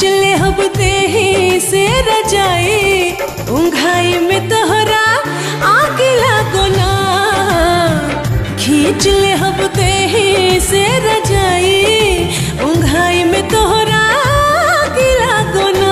ले हब देही से रजाई उंघाई में तोहरा आगे लागो ना खींच ले हब देही से रजाई उंघाई में तोहरा आगे लागो ना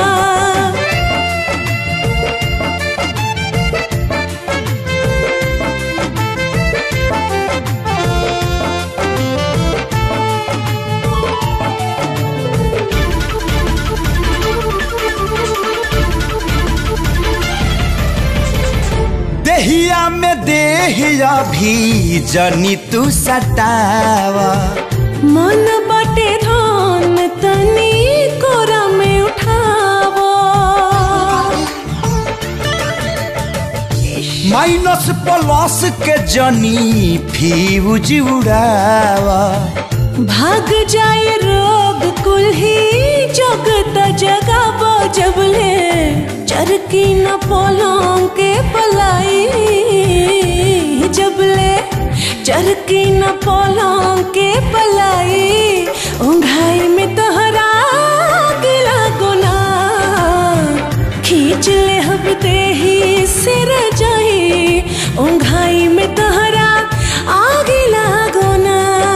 देहिया में देहिया भी जनी तू सतावा मन बाटे धान तनी कोरा में उठावो माइनस प्लस के जनी फ्यूज उड़ावा भाग जाए रोग कुल ही जगत जगाबो जबले चरकी न पोलों के पलाई जबले चरकी न पोलों के पलाई उंघाई में तोहरा गिला गुना खींच ले हब देही सिर जाई उंघाई में तोहरा आगे लागो ना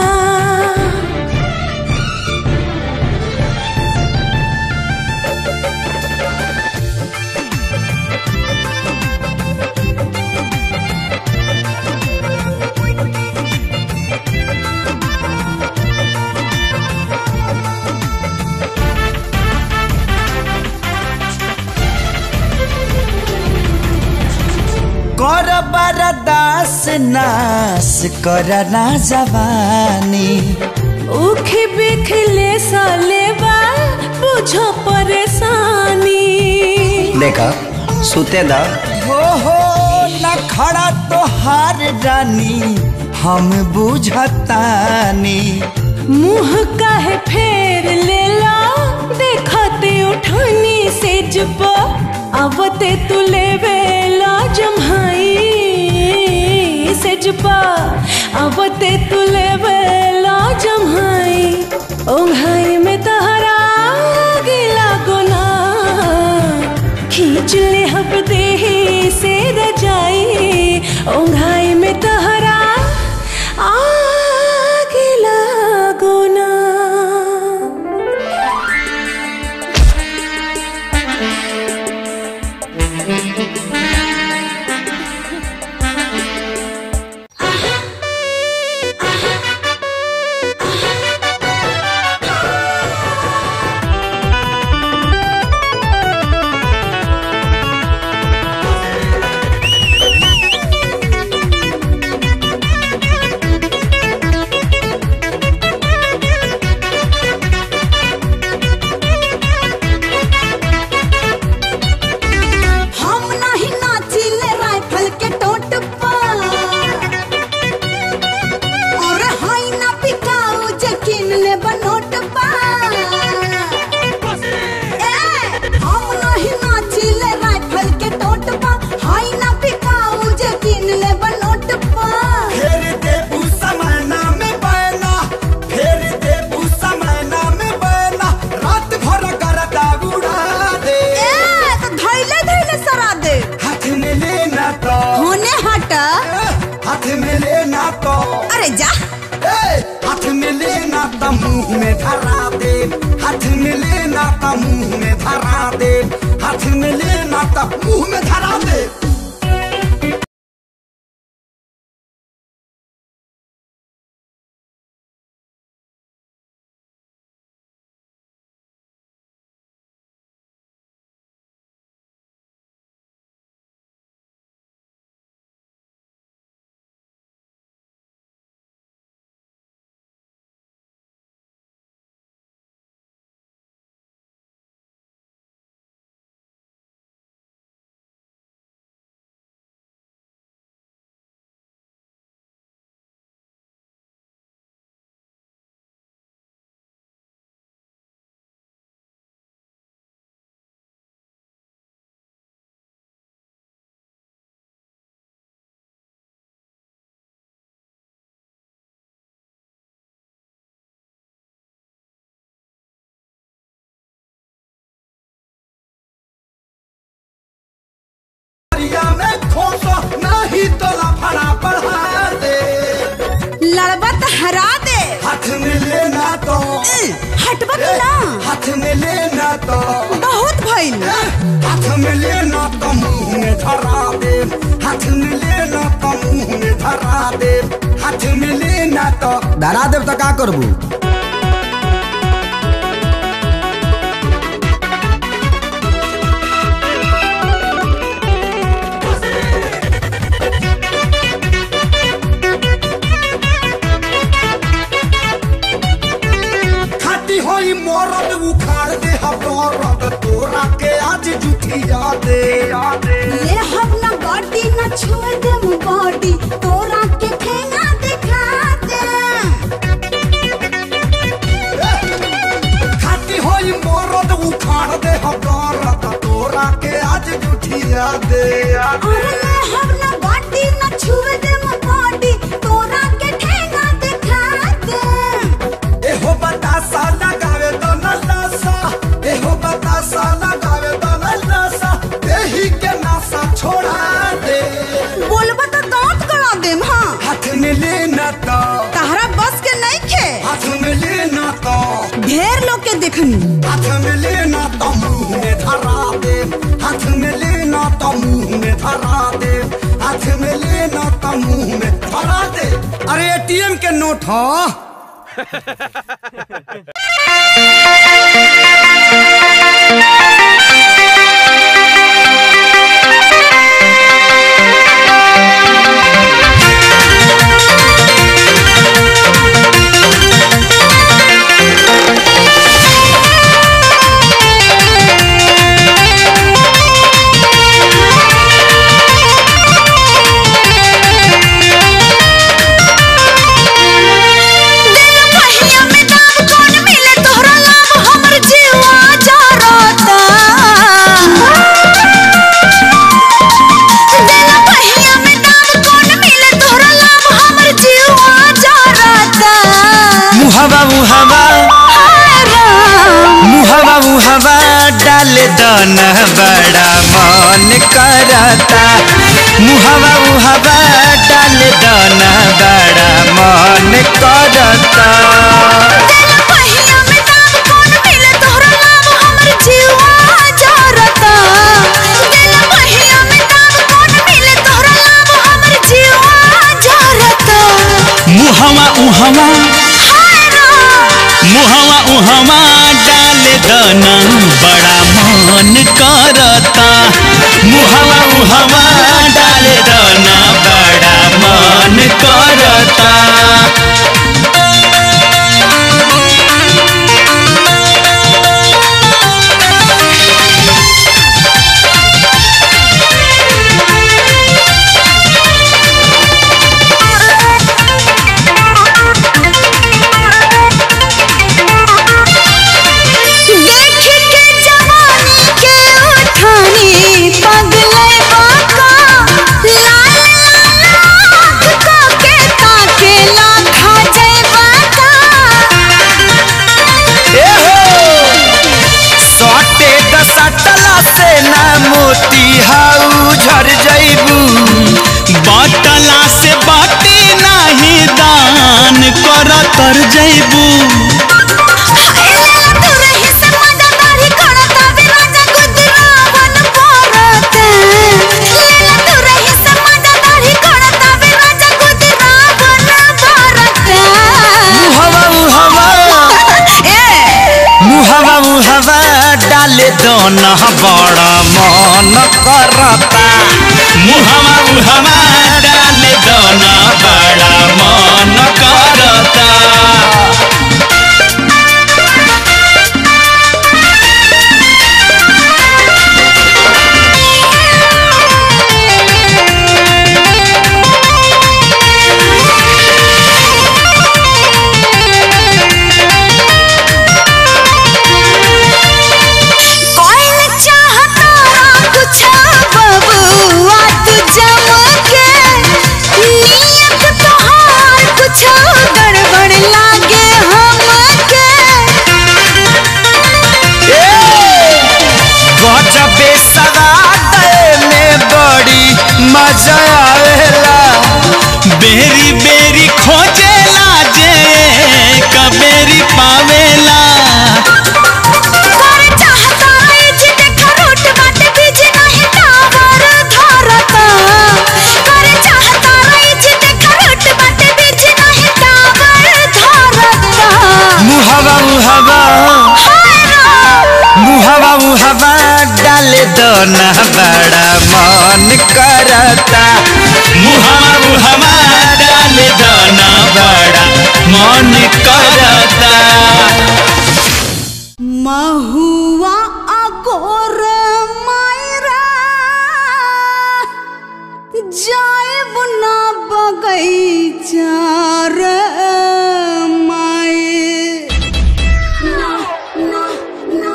कर बरदास नास कर ना जवानी उखी बिखले साले बा बुझो परेशानी देखा सुते दा हो हो न खड़ा तो हार रानी हम बुझतानी मुंह काहे फेर ले ला देखते उठानी से जब आवते तू लेवे ला जम्हाई से जब आवते तू लेवे ला जम्हाई ओंघाई में तहरा गिला गुना खींच ले हब देही से रजाई ओंघाई में तहरा आगे लागो ना हम नहीं नाचिले राइफल के टोट पर और हाई ना पिकाऊ जे किन ले बनोट पर ए हम नहीं नाचिले राइफल के टोट पर हाई ना पिकाऊ जे किन ले बनोट पर फेर देबू समाना में बैना फेर देबू समाना में बैना रात भर करता उड़ा दे ए तो धैले धैले सरा दे हाथ में लेना तो होने हटा हाथ में लेना तो अरे जा ए, हाथ में लेना तो मुंह में धरा दे हाथ में लेना तो मुंह में धरा दे हाथ में लेना तो मुंह में धरा दे हटबा तू ना हाथ में लेना तो बहुत भइल हाथ में लेना तो मुंह में धरा दे हाथ में लेना तो मुंह में धरा दे हाथ में लेना तो धरा देव तो का करबू खाती होई मोरद उखाड़ दे हबरद तोरा के आज जुठिया दे ले हम ना बॉडी ना छुए दे बॉडी तोरा के ठेंगा दिखा दे खाती होई मोरद उखाड़ दे हबरद तोरा के आज जुठिया दे अरे ले हम ना बॉडी ना छुए दे बॉडी तोरा के ठेंगा दिखा दे एहो बतासा लगावे तो नलासा एहो बतासा लगावे तो नलासा देही के नासा छोड़ा दे बोलबा तो दांत कड़ा देम हाँ हाथ में लेना तो तहरा बस के नहीं खे हाथ में लेना तो ढेर लोग के देखनी हाथ में लेना तो मुंह में धरा दे हाथ में लेना तो मुंह में धरा दे हाथ में लेना तो मुंह में धरा दे अरे एटीएम के नोट हो पहिया में दाम कौन मिले तोहरा लाभ हमर जीवा जारता दिल पहिया में दाम कौन मिले तोहरा लाभ हमर जीवा जारता मुहवा मुहवा हाय राम मुहवा मुहवा डाल दन बड़ा मन करता मुहवा मुहवा डाल दन बड़ा मन करता दिल पहिया में दाम कौन मिले तोहरा लाभ हमर जीवा जारता दिल पहिया में दाम कौन मिले तोहरा लाभ हमर जीवा जारता मुहवा उहवा हाय राम मुहवा उहवा डाल दन बड़ा मन करता मुहवा उहवा डाल दन बड़ा मन करता देख के जवानी के उठानी पगले बाका लाल लाल आँख को के ताके लाखा जय बाका सटे दसटला से ना मोती हाउ झर जैबू बटला से बाटी नाही दान कर तर जैबू हाय तू रही से मजा दाढ़ी करता भी राजा गुजरावन पोरते लेला तू रही से मजा दाढ़ी करता भी राजा गुजरावन पोरते मुहवा मुहवा ए मुहवा मुहवा डाले दोन बड़ा मन करता मुहवा मुहवा डाले दोन बड़ा मन करता कोई चाहता कुछ बबुआ तू जमके नियत तोहार कुछ गड़बड़ लागे हमके गजबे सवाद में बड़ी मजा आवेला बेरी बेरी खोजेला जे कबेरी पावेला मुहवा मुहवा डाले दो ना बड़ा मन करता मुहवा मुहवा डाले दो ना बड़ा मन करता महुआ अगोर मायरा जाएब ना बगैचा रे माए ना ना ना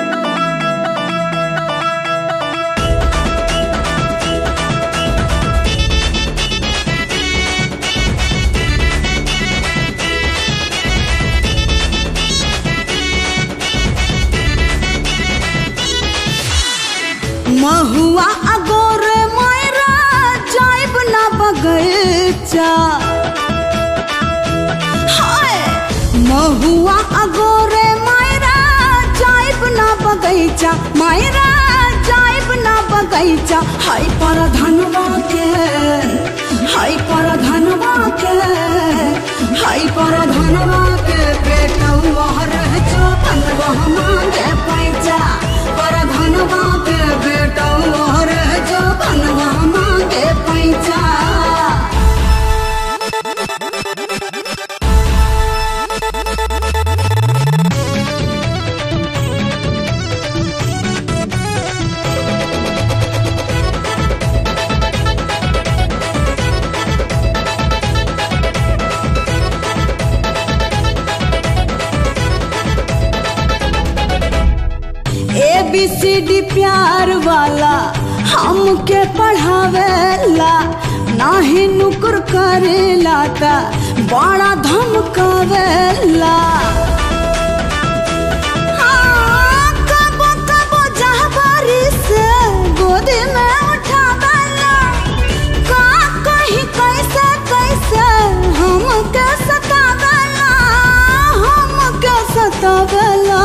महुआ अगोर मायरा जाइब ना बगैचा हाय महुआ अगोर मायरा जाइब ना बगैचा मायरा जाइब ना बगैचा हाय पर धनवा के हाय पर धनवा के हाय पर धनवा के बेटवा रह जो धनवा मांगे पैसा पर धनवा के बेटवा रह जो धनवा मांगे पैसा ए बी सी डी प्यार वाला हमके पढ़ावेला नाही नुकुर करेला ता बड़ा धमकावेला हाँ, कबो कबो जहबारी से गोदी में उठावेला का कहीं कैसे कैसे हमके सतावेला हमके सतावेला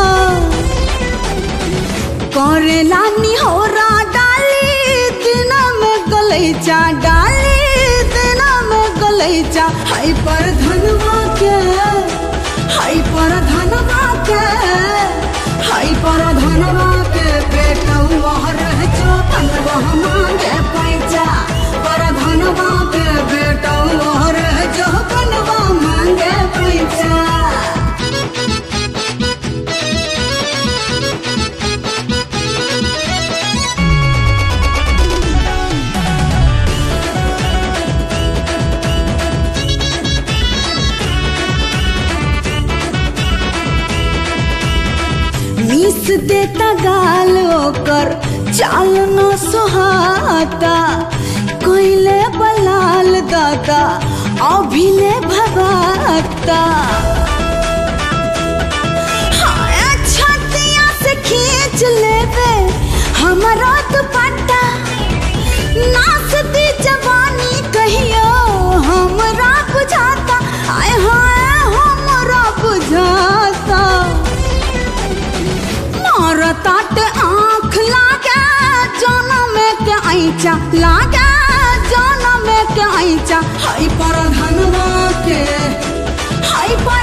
करेला निहोरा डाली दिन में गलैचा डाली दिन में गलैचा हाय पर धनवा के हाय पर धनवा के हाय पर धनवा के बेटवा रह जो धनवा मांगे पैसा पर धनवा के बेटवा रह जो धनवा मांगे पैसा मीस देता गाल ओकर चाल न सुहाता कोइले बलाल दादा अभिले भगाता हाय छतिया से खींच लेवे हमारा दुपट्टा नाचती जवानी कहियो हमरा बुझाता आय हाय हमरा बुझाता मारतात आँख लागे जनम के ऐचा लागे जनम के ऐचा हाय पर धनवा के हाय पर